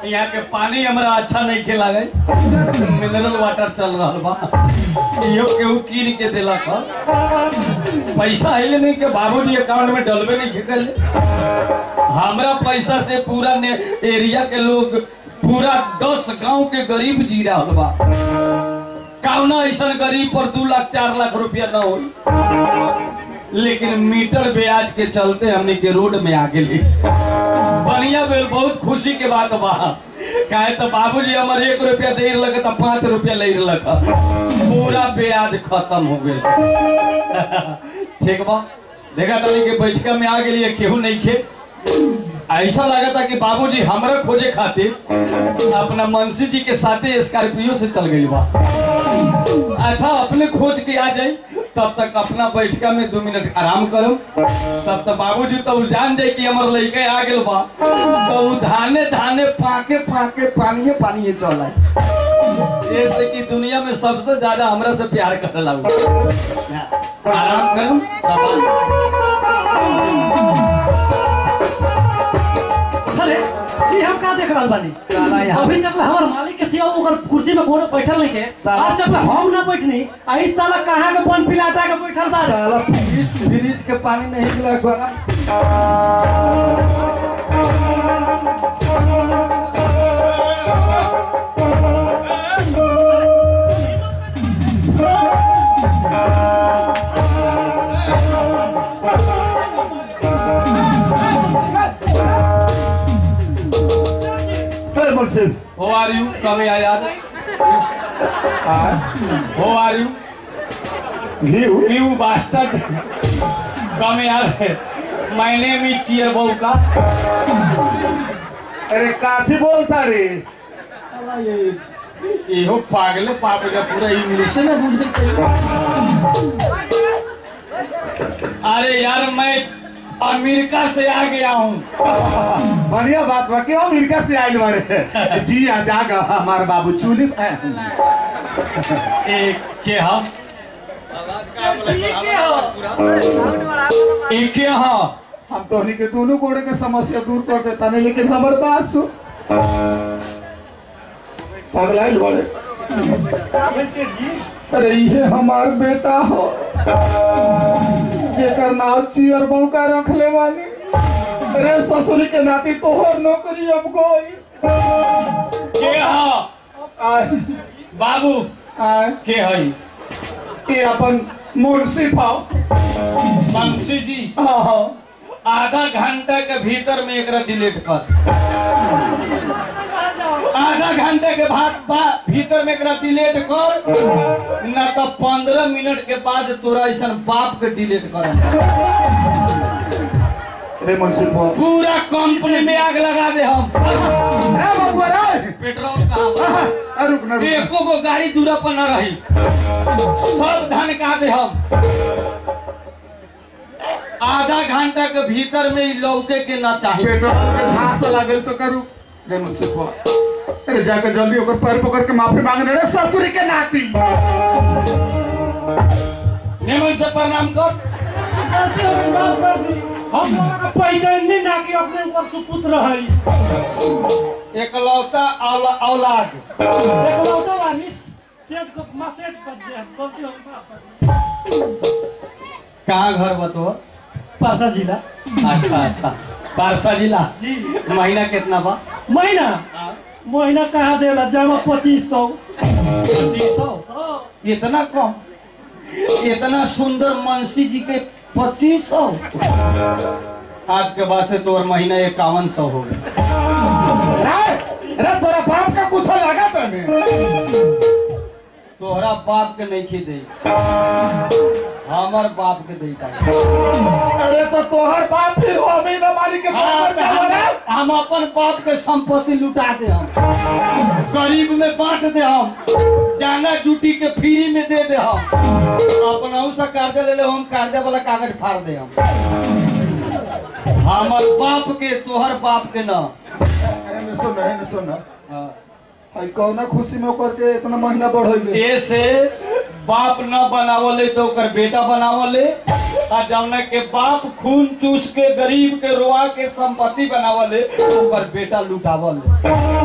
यहाँ के पानी हमरा अच्छा नहीं के लागे मिनरल वाटर चल रहा बा इहो केहू कीन के देलक ह पैसा आइले नहीं के बाबूजी अकाउंट में डलबे नहीं खिकल हमरा पैसा से पूरा ने एरिया के लोग पूरा दस गांव के गरीब जी रहल बा कौना ऐसा गरीब पर दू लाख चार लाख रुपया न होई लेकिन मीटर ब्याज के चलते हमने के रोड में आ गेली बढ़िया भेल बहुत खुशी के बात बा काहे तो बाबूजी हमर एक रुपया दे लगे तो पाँच रुपया ले लग पूरा ब्याज खत्म हो गए ठीक बा देखा तनी के बैठका में आ गेली केहू नहीं खे ऐसा लगा था कि बाबूजी हमरा खोजे खातिर अपना मनसी जी के साथे स्कॉर्पियो से चल गई बा अच्छा अपने खोज के आ जाई तब तक अपना बैठका में दो मिनट आराम करो तब तक बाबूजी तो उ जान जाए कि हमर लड़के आ गेल बा तो उ धाने धाने फाके फाके पानिए पानिए चल आए ऐसे कि दुनिया में सबसे ज्यादा हमरा से प्यार करे लागू आराम करो तब अरे ये हम का देख रहल बानी साला यहाँ- अभी तक हमार मालिक के सिवा ओकर कुर्सी में कोनो बैठल नहीं के साला- आज तक हम ना बैठनी आई साला कहाँ के बन पिलाता के बैठल बा साला फ्रिज फ्रिज के पानी नहीं मिला गरम फिर मुझसे How are you? कब आया यार How are you? Ghee You bastard. कम यार My name is चियर बहू का अरे काफी बोलता रे अला ये इहो पागले पाप का पूरा इंग्लिश में बुझे अरे यार मैं अमेरिका से आ गया हूँ बढ़िया बात बा क्यों अमेरिका से आइल बारे जी आ जागा हमारे बाबू चूली एक के हम एक के हाँ हम तोहनी के दोनों कोड़े के समस्या दूर कर देता नहीं लेकिन हमारे बात सु पगलाइल बड़े अरे ये हमार बेटा हो जेकर नाम चियर बहू का रख ले वाली अरे ससुरी के नाती तोहर नौकरी अब गई के हाँ आय बाबू आय के हई ये अपन मुंशी पाओ बंशी जी हाँ हाँ आधा घंटा के भीतर में एकरा डिलीट कर आधा घंटे के बाद बा- भीतर में एकरा डिलीट कर न तो पंद्रह मिनट के बाद तोरा ऐसा बाप के डिलीट कर रे मुंशी पाओ पूरा कंपनी में आग लगा दे हम ए बबुआ रे पेट्रोल कहाँ बा? आ, रुक ना रुक ना। एको गो गाड़ी दूरा पर न रही सब धन कहा दे हम आधा घंटा के भीतर में ई लौके के ना चाहिए पेट्रोल के घास लागल तो करू रे मुंशी पाओ अरे जाकर जल्दी ओकर पैर पकड़ के माफी मांगने रे ससुरी के नाती निमन से प्रणाम कर हम लोगों का पहचान नहीं ना कि अपने ऊपर सुपुत्र है एकलौता औला, औलाद देखो तो वानिस सेठ को मासेट पर दे गलती हो गई कहाँ घर बतो पासा जिला अच्छा अच्छा पारसा जिला जी महीना कितना बा महीना महीना कहाँ देला जमा पच्चीस सौ पच्चीस सौ इतना कम इतना सुंदर मनसी जी के पच्चीस सौ आज के बाद से तोर महीना इक्यावन सौ हो गया रे रे तोरा बाप का कुछ लगा तने तोहरा बाप के नहीं खी हमर बाप के देता अरे तो तोहर बाप फिर हो हमें न मारी के हम, तोहर का बना हम अपन बाप के संपत्ति लुटा दे हम गरीब में बांट दे हम जाना जूटी के फ्री में दे दे हम अपना से कर्जा ले ले हम कर्जा वाला कागज फाड़ दे हम हमर बाप के तोहर बाप के न अरे सुन रहे न सुन हाँ। हई कौना खुशी में ओकर के इतना महीना बढ़ैले ऐसे बाप न बनावले तो ओकर बेटा बनावले आ जौना के बाप खून चूस के गरीब के रोआ के संपत्ति बनावले ओकर बेटा लुटावले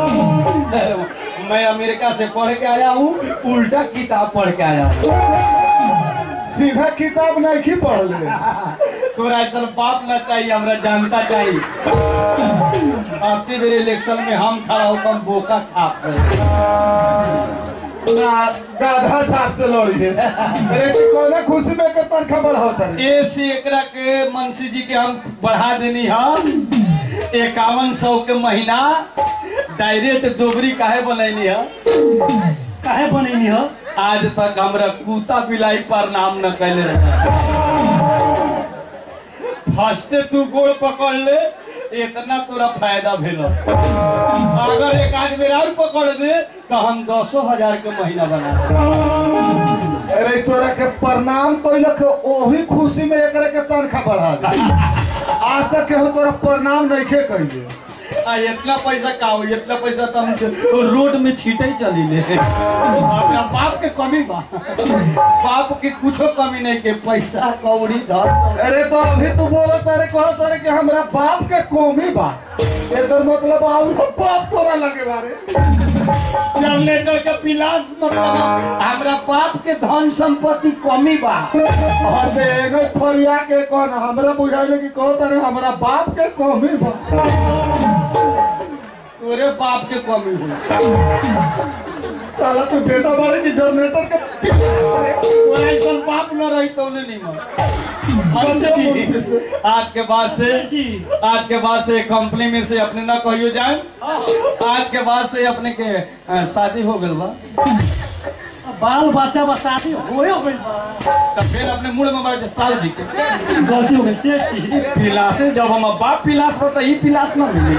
मैं अमेरिका से पढ़ के आया हूँ उल्टा किताब पढ़ के आया हूँ सीधा किताब नहीं पढ़ले तोरा ऐसा बाप न चाहिए हमरा जनता चाहिए आपके मेरे इलेक्शन में हम खड़ा होकर बोका छाप रहे ना गाधा छाप से लड़ी है अरे कि कौना खुशी में के तनखा बढ़ावता रे ए से एकरा के मनसी जी के हम बढ़ा देनी हम इक्यावन सौ के महीना डायरेक्ट दोबरी काहे बनैनी है काहे बनैनी हो आज तक हमरा कुत्ता बिलाई पर नाम न कैले रहे फर्स्टे तू गोड़ पकड़ ले इतना तोरा फायदा भेल अगर एक आध बेर और पकड़ दे तो हम दसो हजार के महीना बना देब। अरे तोरा के प्रणाम कइलक के ओही खुशी में एकरा के तनखा बढ़ा दे आज तक केहू तोरा प्रणाम नहीं खे कइले आ इतना पैसा का हो इतना पैसा तो हम रोड में छीटे ही चली ले अपना बाप के कमी बा बाप के कुछो कमी नहीं के पैसा कौड़ी धर अरे तो अभी तू बोला तारे कहो तारे कि हमरा बाप के कमी बा एकर मतलब और बाप तोरा लगे बारे जनरेटर के पिलास मतलब हमरा बाप के धन संपत्ति कमी बा और से एगो फरिया के कौन हमरा बुझाइले कि कहो तारे हमरा बाप के कमी बा तोरे बाप के कमी हो साला तू बेटा बारे की जनरेटर के तोरा ऐसा बाप न रही तो नहीं मन आज के बाद से जी आज के बाद से कंपनी में से अपने ना कहियो जाए आज के बाद से अपने के अ, शादी हो गल बा बाल बच्चा बा शादी होयो गइल बा तब फिर अपने मुड़ में मार के साल जी के गलती हो गई सेठ जी पिलासे जब हम बाप पिलास हो तो ई पिलास ना मिली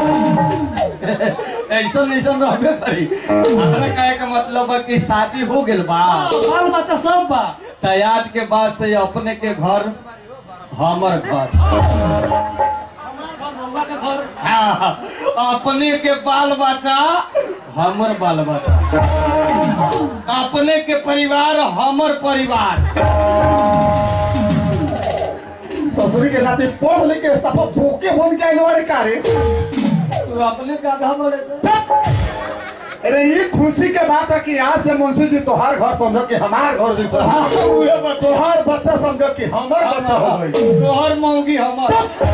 ऐसा ऐसा रहबे करी हमरा कहे के मतलब है कि शादी हो गेल बा बाल बच्चा सब बा तो आज के बाद से अपने के घर हमर घर हमार घर बउआ के घर हाँ, अपने के बाल बच्चा हमर बाल बच्चा अपने के परिवार हमर परिवार ससुरी के नाते पढ़ लिख के सब भूखे बन के आइल बारे का रे तू अपने का आधा बड़े तो। अरे ये खुशी के बात है कि आज से मुंशी जी तोहार घर समझो कि हमार घर जैसा हाँ, उहे बता। तोहार बच्चा समझो कि हमार बच्चा हो गई तोहर मौगी हमर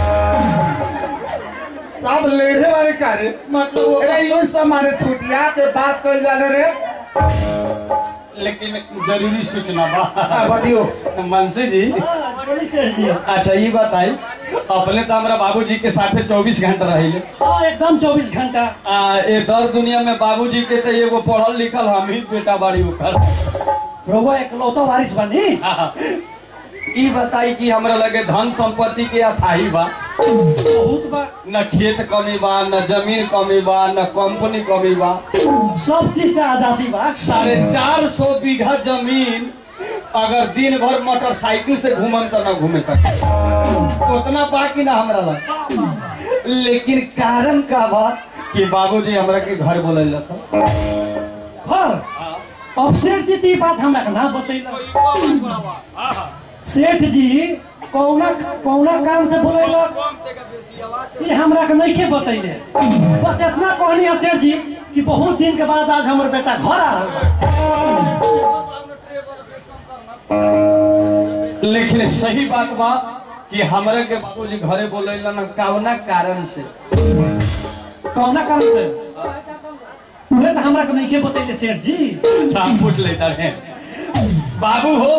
सब लेढ़े वाले का रे मतलब वो अरे ये सब मारे छुटिया के बात कर जाने रे लेकिन जरूरी सूचना बा हाँ, बतियो मनसी जी हाँ, बड़ी सेठ जी अच्छा ये बताई अपने तो हमारा बाबूजी के साथे 24 घंटा रहिले हाँ एकदम चौबीस घंटा आ ए दर दुनिया में बाबूजी के तो एगो पढ़ल लिखल हम ही बेटा बाड़ी ओकर रउआ एकलौता वारिस बनी ई बताई कि हमरा लगे धन संपत्ति के अथाही बा बहुत बा न खेत कमी बा न जमीन कमी बा न कंपनी कमी बा सब चीज से आजादी बा साढ़े चार सौ बीघा जमीन अगर दिन भर मोटरसाइकिल से घूमन तो न घूमे सके उतना बा कि ना हमरा लग लेकिन कारण का बा कि बाबूजी हमरा के घर बोले था घर अब सेठ जी तो ये बात हमरा के ना बतैला सेठ जी कौना कौना काम से बोलेला ये हमरा के नहीं के बतैले बस इतना कहनी है सेठ जी कि बहुत दिन के बाद आज हमर बेटा घर आ रहल लेकिन सही बात बा कि हमरा के बाबूजी घरे बोले न कौना कारण से कौना काम से उहे तो हमरा के नहीं के बतैले सेठ जी अच्छा हम पूछ लेता है बाबू हो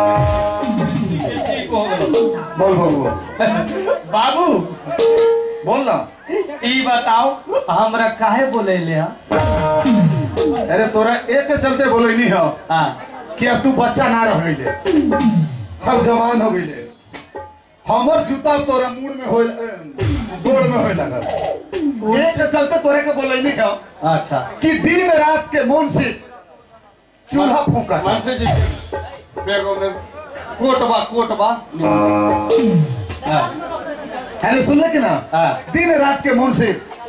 ठीक हो गलो। बोल बोल बाबू बोल ना ई बताओ हमरा काहे बोले ले अरे तोरा एक के चलते बोले नहीं हो हाँ कि अब तू बच्चा ना रह गईले हम जवान हो गईले हमर जूता तोरा मुड़ में होल गोड़ में होए लगल एक के चलते तोरे के बोले नहीं हो अच्छा कि दिन रात के मन से चूल्हा फूका मन से जी बेगो में कोटबा कोटबा हाँ, है सुन ले कि ना हाँ। दिन रात के मन से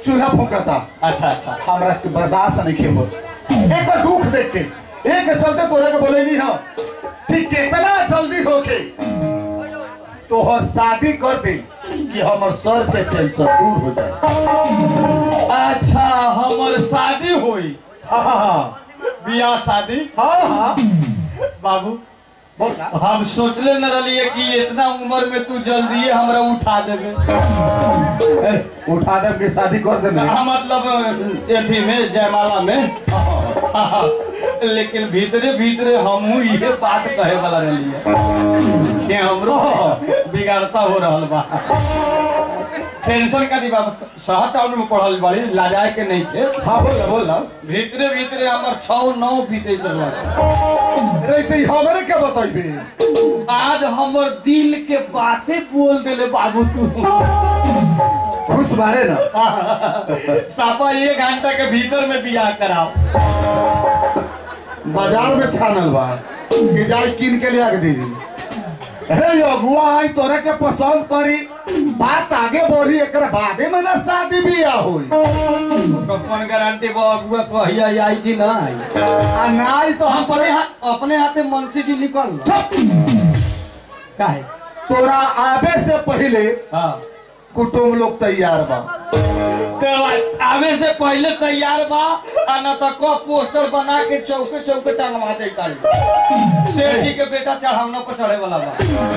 चूल्हा फूकता अच्छा अच्छा हमरा के बर्दाश्त नहीं खेबो एक दुख देख के एक चलते तोरे के बोले नहीं हो कि कितना जल्दी होके तोहर शादी कर दे कि हमर सर के टेंशन दूर हो जाए अच्छा हमर शादी होई हाँ हाँ बियाह शादी हाँ हाँ बाबू बोल ना हम सोचले न रहिए कि इतना उम्र में तू जल्दी हमरा उठा देबे ए, उठा दे के शादी कर दे हाँ, मतलब एथी में जयमाला में लेकिन भीतरे भीतरे हमहू ये बात कहे वाला रहिए कि हमरो बिगाड़ता हो रहल बा टेंशन का दिबा शहर टाउन में पढ़ल बाड़ी लाजाए के नहीं थे हाँ बोल ना बोल ना भीतरे भीतरे हमर छौ नौ बीते रहा अरे तो हमरे के बताइबे आज हमर दिल के बातें बोल देले बाबू तू खुश बारे ना सापा एक घंटा के भीतर में बियाह कराओ बाजार में छानल बा कि जाई किन के लिया के दीदी अरे अगुआ आई तोरे के पसंद करी बात आगे बढ़ी एकरा बादे में ना शादी बियाह होई कौन गारंटी बा अगुआ कहिया आई कि ना आई आ नाई तो हम अपने हाथ अपने हाथे मुंशी जी निकल लो काहे तोरा आवे से पहले हाँ कुटुंब लोग तैयार बा तो आवे से पहले तैयार बा आ न तो को पोस्टर बना के चौके चौके टंगवा दे तारी शेर जी के बेटा चढ़ावना पर चढ़े वाला बा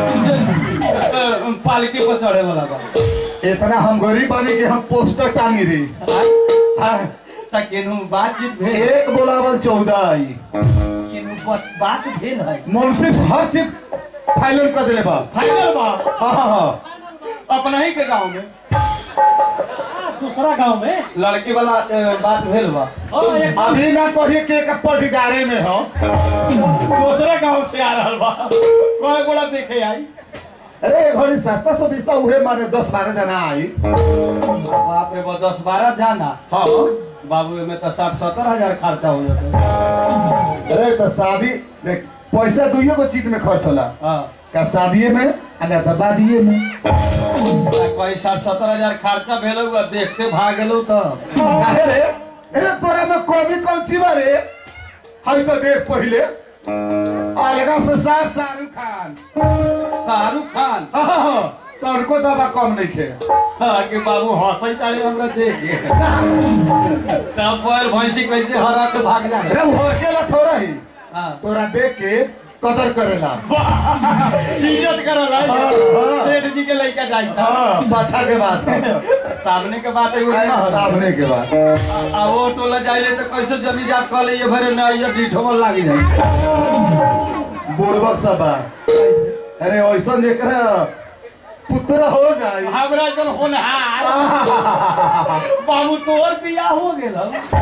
पालकी पर चढ़े वाला बा इतना हम गरीब बानी कि हम पोस्टर टांगी रही हाँ, त केनू बातचीत भेल एक बोलावल चौदह आई केनू बस बात भेल है मुंसिफ हर चीज फाइनल कर दिले बा फाइनल बा हाँ हाँ हाँ अपना ही के गांव में दूसरा गांव में लड़की वाला अ, बात भेल बा हाँ, एक अभी ना कहिए कि एक पटिकारे में हो दूसरे गांव से आ रहल बा कोई गोड़ा देखे आई अरे घड़ी सस्ता सस्ता उहे मारे दस बारह जना आई बाप रे बा दस बारह जाना हाँ बाबू में तो साठ सत्तर हजार खर्चा हो जाता अरे तो शादी देख पैसा दुइयो को चीज में खर्च होला हाँ का शादीए में आ ना तो बादिए में कोई साठ सत्तर हजार खर्चा भेल हुआ देखते भाग गेलो तो काहे रे अरे तोरा में कमी कौन ची बारे हई तो देख पहिले अलगा से साफ शाहरुख खान शाहरुख खान हाँ हाँ हाँ तनको दवा कम नहीं खे हाँ, कि बाबू हंसई तारे हमरा देख के तब बैल भैंसी कैसे हरा के भाग जाए अरे वो अकेला थोड़ा ही हाँ तोरा देख के कदर करेला इज्जत करल है हाँ, हाँ। सेठ जी के लड़का जाई था हाँ पाछा के बात सामने के बात एगो ना हो सामने के बात आ वो टोला जाइले तो कैसे जनी जात कहले ये भरे ना ये डीठो लागी जाई बुर्बक सब बा अरे ऐसा जेकरा पुत्र हो जाई हमरा जन होनहार बाबू तोर बियाह हो गेल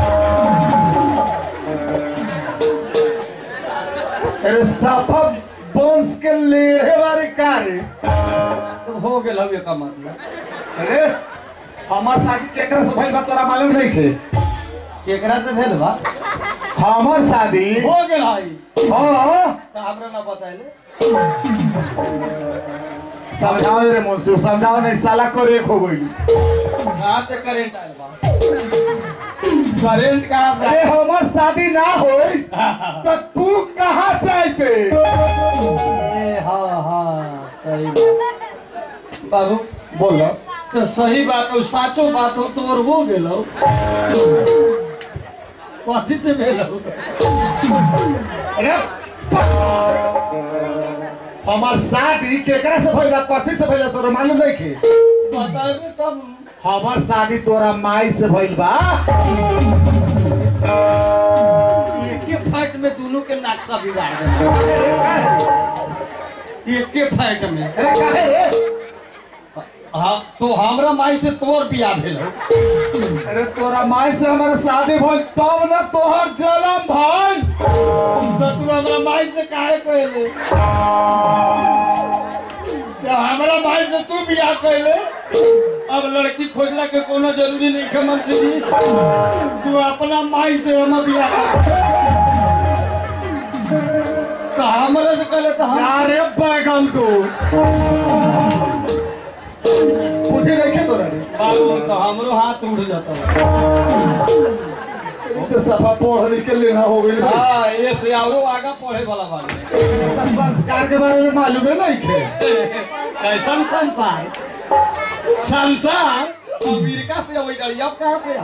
अरे साफा बंश के लेढ़े वाले कार्य हो गेल हवे का मतलब अरे हमार शादी केकरा से भइल बा तोरा मालूम नहीं थे केकरा से भेल बा हमार शादी हो गेल हई हाँ तो हमरा ना बताइले समझाओ रे मुंशी समझाओ नहीं साला को एक हो गई कहाँ से करेंट आयल बा करेंट कहाँ से अरे आयल? हमार शादी ना होई तो तू कहाँ से आइते ए, हाँ हाँ सही बात बाबू बोल ना तो सही बात हो साचो बात हो तो और हो गेल हो कथी से भेल हो अरे हमार शादी केकरा से भइल बा कथी से भइल बा तोरा मालूम नहीं थे बताइबे तब हमार शादी तोरा माई से भइल बा एक के फाइट में दोनों के नक्शा बिगाड़ देना एक के फाइट में अरे काहे रे हाँ तो हमरा माई से तोर बियाह भेल हो अरे तोरा माई से हमारा शादी भइल तब ना तोहर जन्म भइल तो तू हमरा माई से काहे कहले तो हमरा माई से तू बियाह कहले अब लड़की खोजला के कोनो जरूरी नहीं है मंत्री जी तू अपना माई से हम बियाह कर। तो हमरा से कहले तो हम अरे बैगल तू बुद्धि नहीं तोरा रे बाबू तो हमरो हाथ उड़ जाता तो सफा पढ़ लिख के लेना हो गई भाई हाँ ये से औरो आगा पढ़े वाला बात संस्कार के बारे में मालूम है नहीं थे कैसन संसार संसार अमेरिका से अबै गाड़ी अब कहाँ से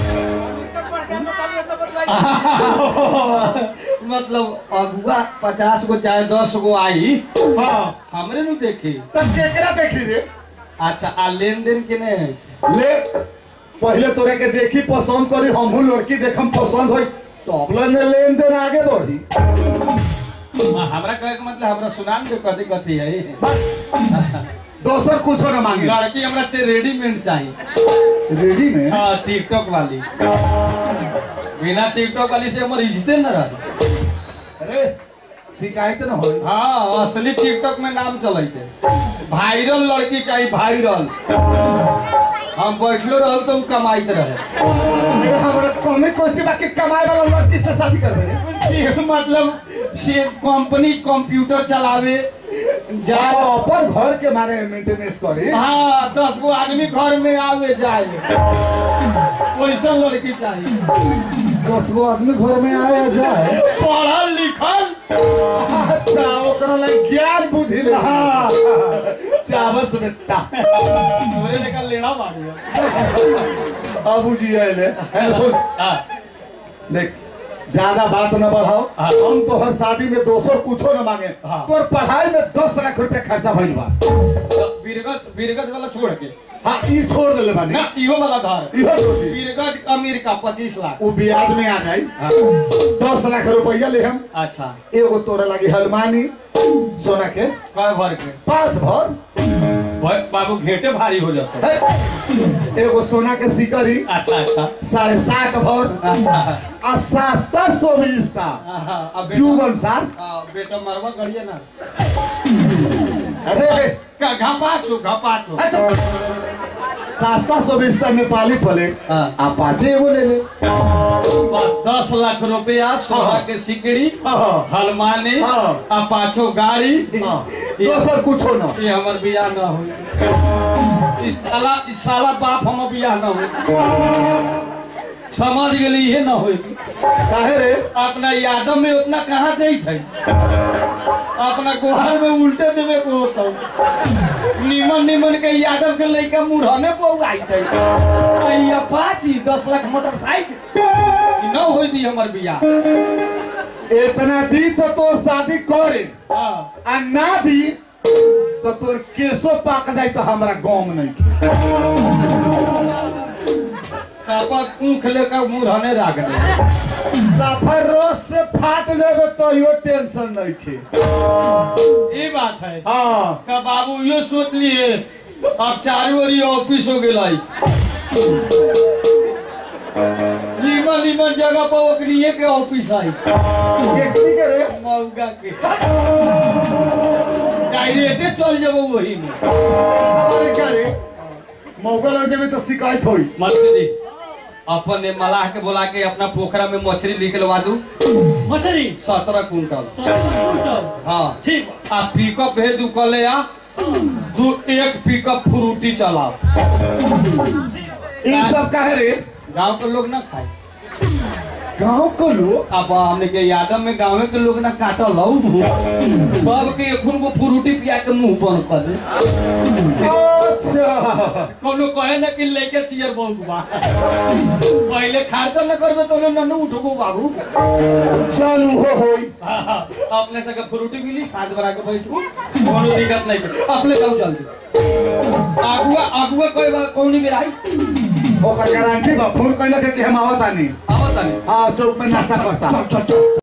आओ मतलब अगुआ पचास गो चाहे दस गो आई हाँ हमरे नु देखी तब केकरा देखी रे अच्छा आ लेन देन के ने ले पहले तोरे के देखी पसंद करी हमहू लड़की देखम पसंद होई तब ले लेन देन आगे बढ़ी हमरा कहे के मतलब हमरा सुनान दे कथी कथी है बस दोसर कुछ न मांगे लड़की हमरा ते रेडीमेड चाहिए रेडी में हाँ टिकटॉक वाली बिना टिकटॉक वाली से हमर इज्जते न रही अरे शिकायत न होई हाँ असली टिकटॉक में नाम चलते वायरल लड़की चाहिए वायरल हम बैठलो रहू तो उ कमाइत रहे अरे हमरा कमे कोची बाकी कमाए वाला लड़की से शादी कर दे ये मतलब से कंपनी कंप्यूटर चलावे जा अपन घर के मारे मेंटेनेंस करी हाँ दस गो आदमी घर में आवे जाए वैसा लड़की चाहिए दस गो आदमी घर में आया जाए पढ़ल लिखल अच्छा ओकरा लगे ज्ञान बुद्धि ले हाँ चावस बेटा मेरे लेकर लेना मारियो अबू जी आए है सुन हाँ देख ज्यादा बात न बढ़ाओ हाँ। हम तो हर शादी में दो सौ कुछो न मांगे हाँ। तोर पढ़ाई में दस लाख रुपया खर्चा भइल बा तो बीरगत बीरगत वाला छोड़ के हाँ ई छोड़ देले बानी ना इहो वाला धर इहो छोड़ी बीरगत अमेरिका पच्चीस लाख वो ब्याज में आ जाई हाँ, दस लाख रुपया ले हम अच्छा एगो तोरा लगी हलमानी सोना के कय भर के पांच भर भाई बाबू घेटे भारी हो जाता है है। एगो सोना के सिकरी अच्छा अच्छा साढ़े सात भर अच्छा आ सस्ता सोबिस्ता हाँ, अब बेटा जीवन सार हाँ, बेटा मरवा करिए ना अरे का घपाचो घपाचो अच्छा। सस्ता सोबिस्ता नेपाली पले हाँ। आ पाँचे एगो ले ले बस दस लाख रुपया सोना हाँ। के सिकड़ी हाँ। हलमानी हाँ। आ पाछो गाड़ी हाँ। ये दोसर कुछो न ये हमर बियाह न हो इस साला इस साला बाप हमर बियाह न हो समझ गेली ये न हो काहे रे अपना यादव में उतना कहाँ दे थे अपना गुहार में उल्टे देवे को होता निमन निमन के यादव के लड़का मुरहने को उगाई थे अय्या पाची दस लाख मोटरसाइकिल ई न हो दी हमर बियाह इतना दी तो तोर शादी करे हाँ आ ना दी तो तोर केसो पाक जाई तो हमरा गम नहीं कापा ऊख लेकर मुरहने राख दे सफर रोज से फाट जाबे तो यो टेंशन नहीं खे ये बात है हाँ का बाबू ये सोच लिए अब चारू ओरी ऑफिस हो गेल नीमन नीमन जगह पर ओकरिए के ऑफिस आई केकरी के रे मौगा के डायरेक्टे चल जब वही में हमारे क्या रे मौका लग जाबे तो शिकायत होई मर्सी जी अपन ने मलाह के बोला के अपना पोखरा में मछली निकलवा दू मछली सत्रह कुंटल ठीक हाँ बा। आ पिकअप भेज दू कल आ दू एक पिकअप फ्रूटी चलाओ इन सब काहे रे गांव के लोग ना खाए गांव को लोग अब हमने के यादव में गाँव के लोग ना काटल हौ सब के एखुन को फ्रूटी पिया के मुंह बंद कर दे अच्छा कोनो कहे ना कि लेके चियर बहुत बा पहले खाते न करबे तो न न उठबो बाबू चालू हो होई अपने से के फ्रूटी मिली साथ बरा के बैठू कोनो दिक्कत नहीं है। अपने जाओ जल्दी आगुआ आगुआ कोई बात कौन भी आई ओकर गारंटी बा फोन कइला के कि हम आवत आनी आवत नहीं हाँ चौक में नाश्ता करता